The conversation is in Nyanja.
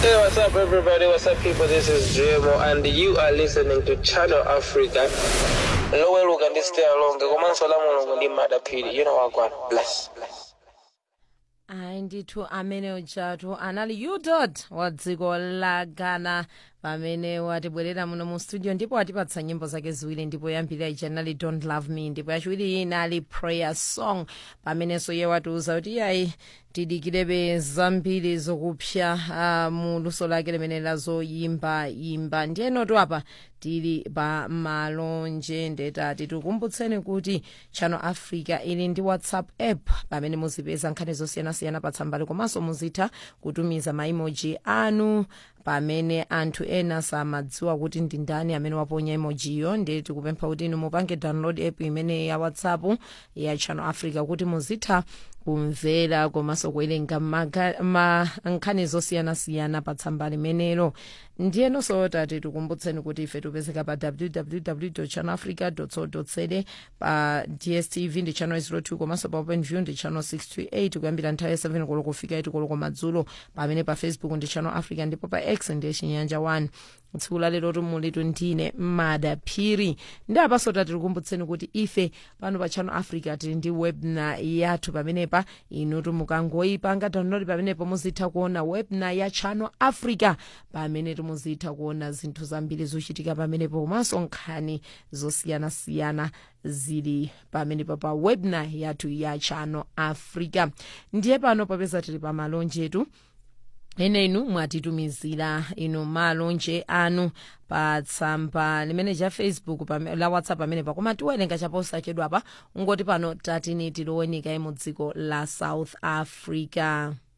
Hey, what's up, everybody? What's up, people? This is JMO, and you are listening to Channel Africa. Lower look and stay along. Komanso la mulungu ndi madapiri. You know what, God. Bless. Bless. ayi ndithu amene ujatu anali udot wa dziko la ghana pamene watibwerera muno mu studio ndipo watipatsa nyimbo zake ziwiri ndipo yambiri ija inali don't love me ndipo yachiwiri iyi inali prayer song pamenenso iye watiuza kuti iyayi tidikirebe zambiri zokupsya uh, mu luso lake limene lazoyimba yimba ndiyenotu apa tili pa malonje ndetati tikukumbutseni kuti channel africa ili ndi whatsapp app pamene muzipeza nkhani zosiyanasiyana pa tsambali komanso muzitha kutumiza maimoji anu pamene anthu ena samadziwa kuti ndi ndani amene waponya emojiyo ndiye tikupempha kuti inu mupange download app imene ya whatsapp ya channel africa kuti muzitha kumvera komanso kuwerenga maga- ma- nkhani zosiyanasiyana pa tsamba limenelo ndiyenonso tati tikumbutseni kuti ife tipezeka pa www channel africa co za pa dstv ndi channel 02 komanso pa open view ndi channel 628 kuyambira nthawi ya 7 koloko kufika 8 koloko madzulo pamene pa facebook ndi channel africa ndipo pa x ndiye chinyanja 1 tsiku lalero tumulitu ndine mada phiri ndi apaso tati tikumbutseni kuti ife pano pa channel africa tili ndi webna yathu pamenepa inutu mukangoyipanga download pamenepo muzitha kuona webna ya channel africa pamene timuzitha kuona zinthu zambiri zochitika pamenepo komanso nkhani zosiyanasiyana zili pamenepo pa webna yathu ya channel africa ndiye pano popeza tili pa malonjetu ene inu mwatitumizira inu malonje anu pa tsamba limene cha facebook pame- la whatsapp pamene pakoma tiwerenga chaposachedwapa ungoti pano tatini tilowenika mu dziko la south africa